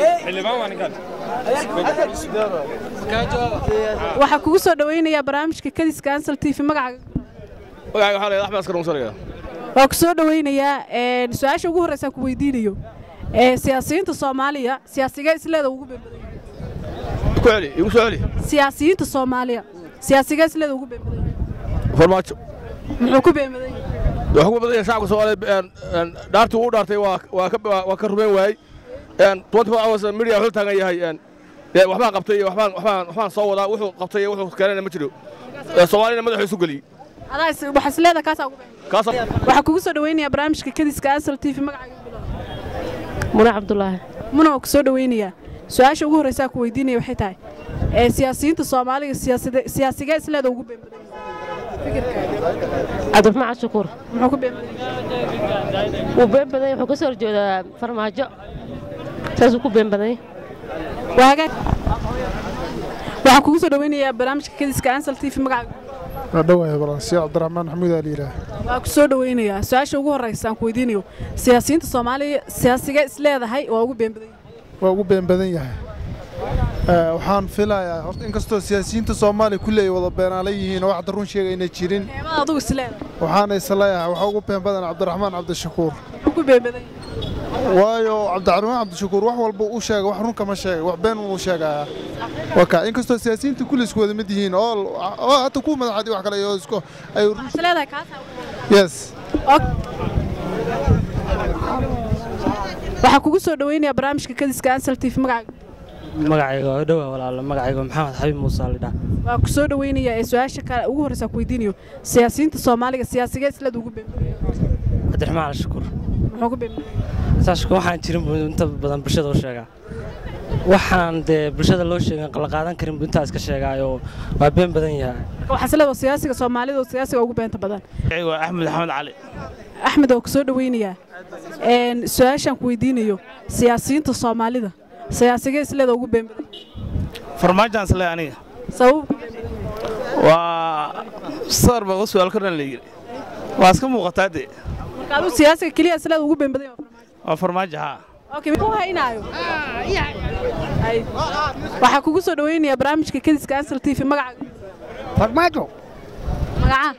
waxaa kugu soo dhawaynayaa barnaamijka kadiska ansal t v magacaaga magacayga waxaa la yidhaha axmed askar muusaliga waa ku soo dhawaynayaa een, su-aasha ugu horreysa ku weydiinayo ee, siyaasiyiinta soomaaliya siyaasigee isleeda ugu beembadan ku celi igu soo celi siyaasiyiinta soomaaliya siyaasigee isleeda ugu beembadan farmaajo muxuu ku beembadan yahay waxaa ku badan yahay shacabka soomaaliya dhaartii uu dhaartay waa waa ka waa ka rumayn waayey twenty four hours media wuxuu taagan yahay dee waxbaan qabtay iyo waxbaan waxbaan waxbaan soo wadaa wuxuu qabtay iyo wuxuu keenayna ma jiro Ee, soomaalina madaxuu isu geliyey adaa is- waxaa isleeda kaasaa ugu beembadan kaas waxaa kugu soo dhawaynayaa barnaamijka kadiska ansal t v magacaaga mune cabdulaahi muna waa ku soo dhawaynayaa su-aasha ugu horreysaa ku weydiinaya waxay tahay ee, siyaasiyiinta soomaaliga siyaasade- siyaasigee isleeda ugu beembadan cabdiraxmaan cashukuur muxuu ku beembadan yahay wuu been badan yahay, wuxuu ka soo horjeedaa farmaajo saasuu ku been badan yahay. waa hagaag waxaa kugu soo dhawaynayaa barnaamijka kadiska ansal t v magacaaga waa dhowahay balansiya cabdiraxmaan maxamuud aa la yidhaah waa ku soo dhawaynayaa su-aasha ugu horreysa aan ku weydiinayo siyaasiyiinta soomaaliya siyaasigee isleedahay waa ugu been badan yahay waa ugu been badan yahay Ee, waxaan filayaa horta inkastoo siyaasiyiinta soomaaliya kulli ay wada beenaalan yihiin oo waxda run sheega ayna jirin eemada adugu isleedahay waxaana isleeyahay waxaa ugu been badan cabdiraxmaan cabdishakuur muxuu ku been badan yahay waayo cabdiraxmaan cabdishakuur wax walba uu sheega wax run kama sheega wax been uu sheegayaa waka inkastoo siyaasiyiinta kulli isku wada mid yihiin oo oo hata ku madaxadi wax kale iyo isku ay run isleedahay kaasaa ugu been yes Og- waxaa kugu soo dhawaynayaa barnaamijka kadiska ansal t v magacaaga magacayga waa dhowa walaalo magacayga maxamed xabiib muuse lidhaa waa ku soo dhawaynayaa ee su-aasha kale ugu horreysa aan ku weydiinayo siyaasiyiinta soomaaliga siyaasigee isleeda ugu been badan yahay cabdiraxmaan alshakuur muxuu ku been badan yahay saashka waxaan jirin buu inta badan bulshada u sheegaa waxaan dee bulshada loo sheegin la qaadan karin buu intaa iska sheegaayo waa been badan yahay marka waxaa isleedahay siyaasiga soomaalida oo siyaasiga ugu beenta badan magacayga waa axmed axmed cali axmed waa ku soo dhawaynayaa een, su-aashaan ku weydiinayo siyaasiyiinta soomaalida siyaasigee isleeda ugu been badan yahay farmaajaan isle aniga sabab ku been badan yahay waa sar baa u su'aal karan la yidhi waa iska muuqataa dee marka adigu siyaasiga keliya isleeda ugu been badan yahay waa farmaajo haa Okay, muxuu haynaayo Ay. waxaa kugu soo dhawaynayaa barnaamijka kadiska ansal t v magacaaga farmaajo magacaa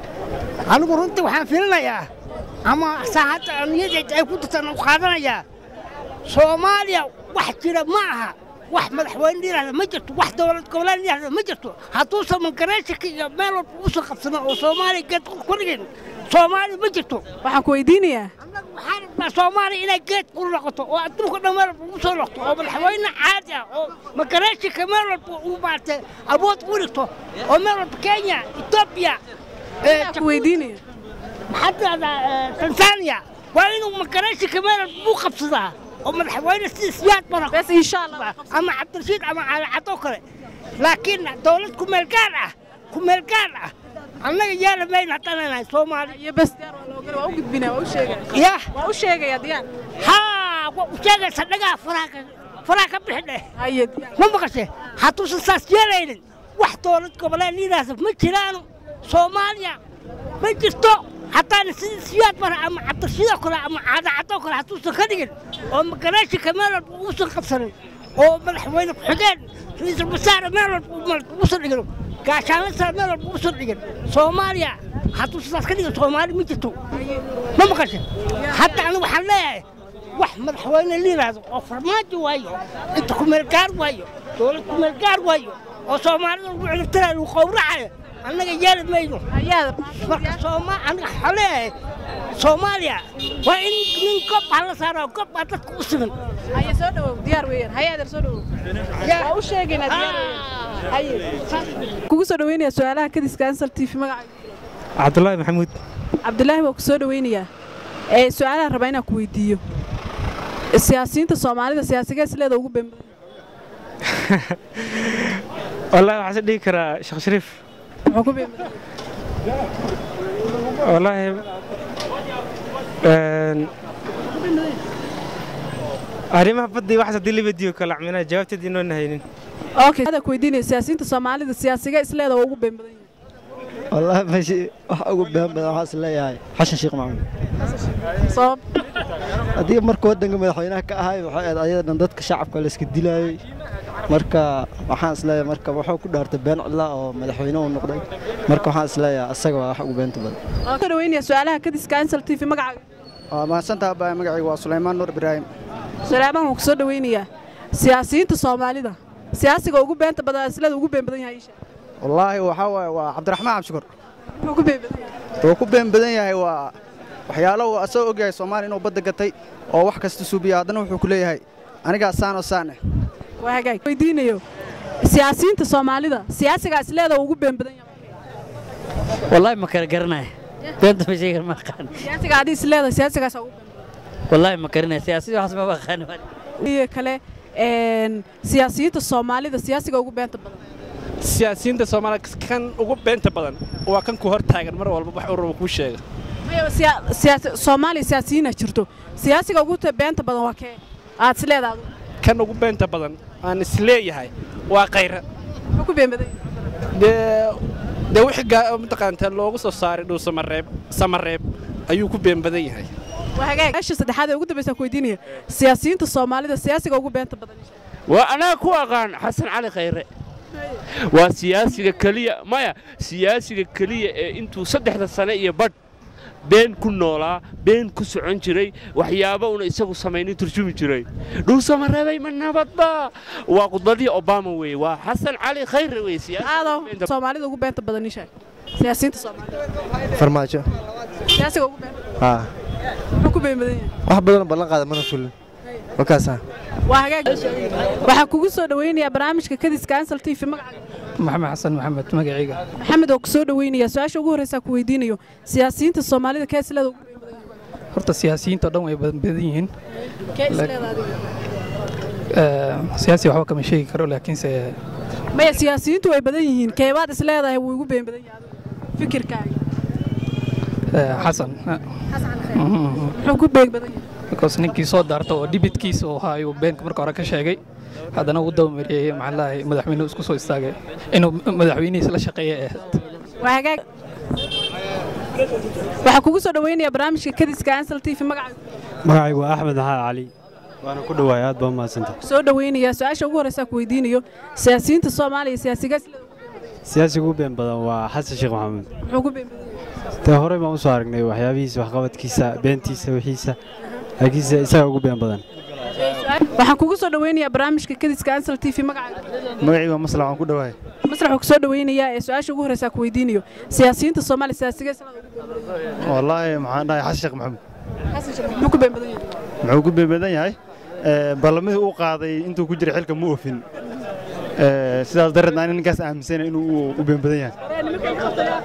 anigu runtii waxaan filinayaa ama saacadda niyadayda ay ku jirtaan u qaadanayaa soomaaliya wax jira ma aha wax madaxweyne yidhahda ma jirto wax dowlad goboleed yidhahda ma jirto hadduusan mangareeshika iyo meel walba usan qabsanin oo soomaaliya geed ku dhigin soomaaliya ma jirto waxaan ku weydiinayaa annagu waxaan rabnaa soomaaliya inay geed ku noqoto oo adduunka dhan meel walba ugu soo noqto oo madaxweyne caadi ah oo mangareeshika meel walba uu maaragtay awood u dhigto oo meel walba kenya etoobiya ee, waxaan ku weydiinaya maxaad tanzania waa inuu magarayshika meel buu qabsadaa oo madaxweyne sida siyaad bara bes insha allah ama cabdirashiid ama caalacadoo kale laakiin dowlad kumeel gaar ah kumeel gaar ah annaga yaala mayna haddaan nahay soomaali iyo bes diyaar waa loo gala waa u gudbinaya waa u sheegaya yah waa u sheegaya diyaar haa waa u sheegaysa dhagaa faraha ka faraha ka bixi dheh haye diyaar ma maqashe hadduusan saas yeelaynin wax dowlad goboleed yidhaahda ma jiraano soomaaliya ma jirto haddaan sidii siyaad bara ama cabdirshidoo kale ama caadacadoo kale hadduusan ka dhigin oo magareeshika meel walba uusan qabsanin oo madaxweyne ku-xigeen ra-iisul wasaare meel walba uusan dhigin gaashaanle sare meel walba uusan dhigin soomaaliya hadduusan saas ka dhigin soomaali ma jirto ma maqashe hadda anigu waxaan leeyahay wax madaxweyne la yidhaahdo oo farmaajo waayo inta kumeel gaar waayo dowlad kumeel gaar waayo oo soomaalida lagu ciribtirayo lagu qowracayo annaga yeeli mayno hayaada marka sooma aniga waxaan leeyahay soomaaliya waa in nin gob ha la saaro gob baa dadka u siman haye soo dhawow diyaar weeyaan haye adeer soo dhawow waa u sheegaynaa diyaar weeyaan haye kugu soo dhawaynaya su-aalaha kadiska ansal t v magacaaga cabdulaahi maxamuud cabdilaahi waa ku soo dhawaynayaa ee su-aalaha rabaa inaan ku weydiiyo siyaasiyiinta soomaalida siyaasigee isleeda ugu been badan wallaahi waxaan is dhihi karaa sheekh shariif muxuu ku been badan wallaahi arrimaha badda iyo waxaas haddii la weydiiyo kala cmina jawaabteedii noona haynin okay hada ku weydiinaya siyaasiyiinta soomaalida siyaasigee isleeda waa ugu been badan yihiin والله ماشي wax ugu been badan waxaas leeyahay xashan sheekh maxamed sabab haddii marka waddanka madaxweynaha ka ahay waxay ahayd ayadan dadka shacabka la iska dilaayey marka waxaan isleeyahay marka wuxuu ku dhaartay been cidla oo madaxweyne uu noqday marka waxaan isleeyahay asaga waa wax ugu beenta badan waan ka dhaweynaya su-aalaha kadiska ansal t v magacaaga waa mahadsantaha baa magacaygu waa sulaymaan nuur ibraahim suleymaan waan ku soo dhaweynayaa siyaasiyiinta soomaalida siyaasiga ugu beenta badan aslada ugu been badan yahay isha wallaahi waxaa waaye waa cabdiraxmaan cabshukur muxuu ku been badan yahay wuu ku been badan yahay waa waxyaalo uu asagoo ogyahay soomaaliya inuu badda gatay oo wax kasta suubiya haddana wuxuu ku leeyahay anigaa saan oo saan eh waa hagaag weydiinayo siyaasiyiinta soomaalida siyaasiga isleeda ugu been badan yahay wallaahi ma kala garanaya beenta ma sheegan ma aqaan siyaasiga adii isleeda siyaasigaas ugu been wallaahi ma garanaya siyaasada waxas ma aqaan iyo kale een siyaasiyiinta soomaalida siyaasiga ugu beenta badan siyaasiyiinta soomaaliya kan ugu beenta badan waa kan ku hor taagan mar walba wax uu rabo kuu sheega maya siya- siyaasi soomaaliya siyaasiyiina jirto siyaasiga ugu ta- beenta badan waa kee aad isleeda adigu kan ugu beenta badan aan isleeyahay waa khayra muxuu ku been badan yahay dee dee wixii gaa- mataqaantaa loogu soo saaray dhul samareeb samareeb ayuu ku been badan yahay waa hagaag meesha saddexaad ee ugu dambaysa ku weydiinaya siyaasiyiinta soomaalida siyaasiga ugu beenta badan waa anaa ku aqaan xasan cali khayre waa siyaasiga keliya maya siyaasiga keliya ee intuu saddexda sane iyo badh been ku noolaa been ku socon jiray waxyaabo una isagu samaynin turjumi jiray dhuusamareebay ma nabadba waa khudbadii obama weeye waa xasan cali khayre weye aado soomaalida ugu beenta badan isha siyaasiyiinta soomaalida farmaajo siyaasiga ugu beenta haa muxuu ku been badan yahay wax badan ballan qaada mana fulin wakaasa waa hagaag waxaa kugu soo dhaweynayaa barnaamijka kadiska ansal t v magacaaga maxamed xasan maxamed magacayga maxamed oo ku soo dhaweynayaa su-aasha ugu horreysa ku weydiinayo siyaasiyiinta soomaalida kee isleeda ugu been badan horta siyaasiyiinta oo dhan way badan badan yihiin yahay kee isleeda adiga Eh, siyaasi waxba kama sheegi karo laakiinse maya siyaasiyiintu way badan yihiin keebaad isleedahay wuu igu been badan yahay adiga fikirkaaga eh, xasan Mhm. muxuu ku been badan yahay because ninkii soo daarta oo dhibidkiisa oo ahaa ayuu beenka marka hore ka sheegay haddana uu dabamariyey maxaa lahay madaxweynuhu isku soo istaagay inuu madaxweynihiisa la shaqeeya ay ahayd waa hagaag waxaa kugu soo dhaweynayaa barnaamijka kadiska ansal t v magacaaga magacaygu waa axmed maxamed cali waana ku dhowaay aad baa umahadsanta soo dhaweynayaa su-aasha ugu horreysa ku weydiinayo siyaasiyiinta soomaaliya siyaasiga isleeda siyaasiga ugu been badan waa xasan sheekh maxamuud muxuu ku been badan yahay dee horey baan u soo aragnay waxyaabihiisa waxqabadkiisa beentiisa wixiisa laakiinse isaga ugu been badan waxaan kugu soo dhaweynayaa barnaamijka kadiska ansal t v magacaaga magacii waa maslax waan ku dhowahay maslax waxuu ku soo dhaweynayaa ee su-aasha ugu horreysa ku weydiinayo siyaasiyiinta soomaaliya siyaasiga isleeda ugu been badan yahay wallaahi maxaan dhahay xasan sheekh maxamuud xasan sheekh muxuu ku been badan yahay muxuu ku been badan yahay Eh, ballamihii uu qaaday intuu ku jiray xilka ma oofin Eh, sidaas darteed aan ninkaas aaminsana inuu u been badan yahay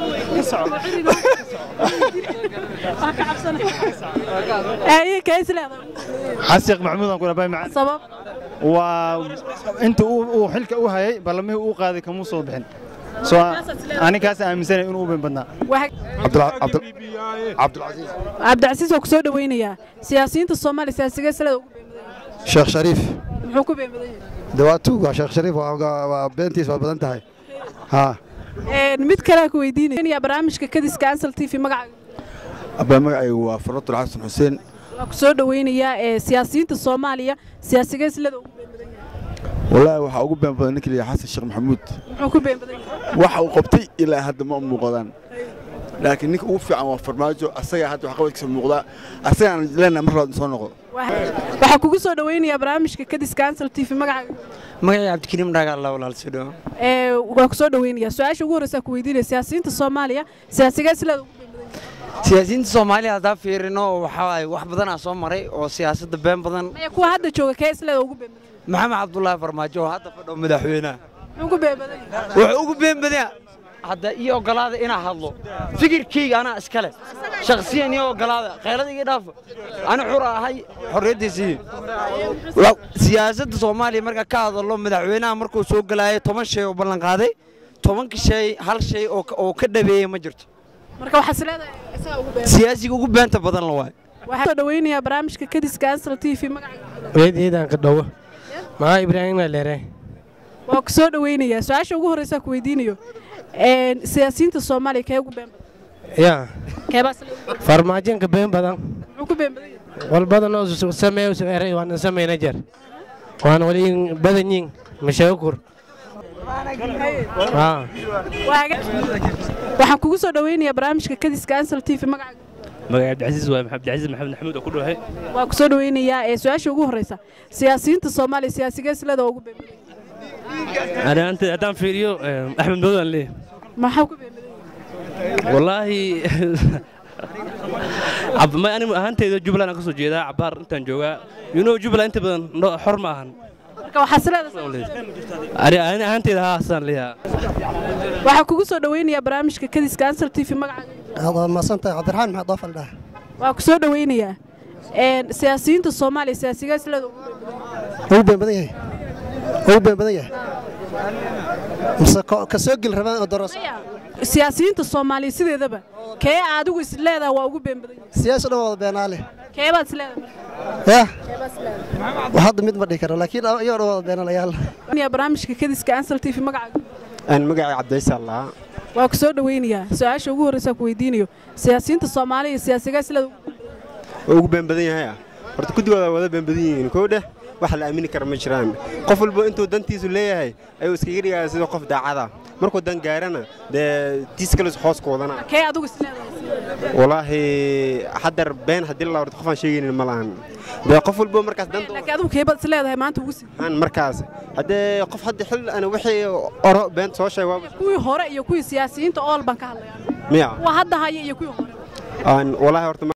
ee kee isleeda xasan sheekh maxamuud aan ku dhahay macaan sabab waa inta uu uu xilka u hayay ballamihii uu qaaday kamuu soo bixin soo aninkaas aaminsanay inuu u been badnaa cabdilcasiis cabdicasiis waa ku soo dhaweynayaa siyaasiyiinta soomaaliya siyaasiga isleeda ugu been badan yahay sheekh shariif muxuu ku been badan yahay dawaatu waa sheekh shariif waa waa beentiis waa badan tahay haa Een, mid kale ku weydiinaya barnaamijka kadiska ansal t v magacaaga abaa magacaygu waa faratul xasan xuseen waa ku soo dhaweynayaa ee siyaasiyiinta soomaaliya siyaasiga isleeda ugu been badan yahay wallaahi waxaa ugu been badan ninka la yidhaha xasan sheekh maxamuud muxuu ku been badan yahay waxa uu qabtay ilaa hadda ma muuqdaan laakiin ninka ugu fiican waa farmaajo asagaa hadda waxqabadkiisa muuqdaa asagaan leenahay mar labaad soo noqdo waxaa kugu soo dhaweynayaa barnaamijka kadiska ansal t v magacaaga magacay cabdikariim dhaaga alla walaal soo dhawo ee waa ku soo dhaweynayaa su-aasha ugu horreysa ku weydiinaya siyaasiyiinta soomaaliya siyaasiga isleeda ugu been badan yahay siyaasiyiinta soomaaliya haddaa fiirino waxaa waaye wax badanaa soo maray oo siyaasadda been badan maya kuwa hadda jooga kee isleeda ugu been badan maxamed cabdulaahi farmaajo oo hadda fadho madaxweynaha yahay muxuu ku been badan yahay wuxuu ugu been badanya hadda ii ogolaada inaa hadlo fikirkayga anaa iskale shakhsiyan ii ogolaada khayrada iga dhaaf ani xur ahay xorriyaddiisii siyaasadda soomaaliya marka ka hadalo madaxweynaha markuu soo gelaayay toban shay oo ballan qaaday tobanka shay hal shay oo ka- oo ka dhabeeyey ma jirto marka waxaa isleedahay isaga ugu been siyaasiga ugu beenta badan la waayo waxaa soo dhaweynayaa barnaamijka kadiska ansal t v magacaaga weydiyadaan ka dhowo maxaa ibraahim leere waa ku soo dhaweynayaa su-aasha ugu horreysa ku weydiinayo een, siyaasiyiinta soomaaliya kee ugu been badan yaa keebaa isleeda farmaajoonka been badan muxuu ku been badan yahay walbadan oo sameeyo sameeray waan sameeyna jar waan wali badan yiin mashakur ah waxaan kugu soo dhaweynayaa barnaamijka kadiska ansal t v magacaaga magaca cabdicasiis waa cabdicasiis maxamed maxamuud oo ku dhawahay waa ku soo dhaweynayaa ee su-aasha ugu horreysa siyaasiyiinta soomaaliya siyaasigee silada ugu beembaday ani anta haddaan fiiriyo axmed madow aan leeyahay maxaa ku beembaday wallaahi cab- ma ani ahaanteyda jubbaland aan ka soo jeedaa cabaar intaan joogaa you know jubbaland inta badan no- xor ma ahan marka waxaa sileeda ani ani ahaanteyda haa asaan leeyahaa waxaan kugu soo dhaweynayaa barnaamijka kadiska ansal t v magacaaga waad mahadsantahay cabdiraxmaan maxamed doofal dhah waa ku soo dhaweynayaa een siyaasiyiinta soomaaliya siyaasigee silada ugu beembaday ugu been badan yahay ugu been badan yahay mise ko- ka soo geli rabaan oo doros siyaasiyiinta soomaaliya sideedaba kee adigu is leedaha waa ugu beembadan siyaasi dhan wada beenaale keebaad is leedahay yah wax hadda mid ma dhihi karo laakiin iyagoo dhan wada beenaalayaal yaa barnaamijka kadiska ansal t v magacaaga aan magacay cabdiysa allaha waa ku soo dhaweynayaa su-aasha ugu horreysa ku weydiinayo siyaasiyiinta soomaaliya siyaasigee silada ugu oo ugu been badan yahay horta kudigooda wada been badan yihiin kow dheh wax la aamini kara ma jiraan qof walba intuu dantiisu leeyahay ayuu iskaga dhigaya sida qof daacada markuu dan gaarana dee tiis kale hoos ku wadana kee adigu is leedahay walaahi haddar been haddii la horta qof aan sheegaynin ma lahan dee qof walba markaas danta laakiin adigu keebaad is leedahay maanta ugu sii aan markaas haddee qof hadda xil ana wixii oro beenta soo sheeg waa kuwii hore iyo kuwii siyaasiyiinta ool baan ka hadlayaa miya kuwa hadda haya iyo kuwii hore aan walaahi horta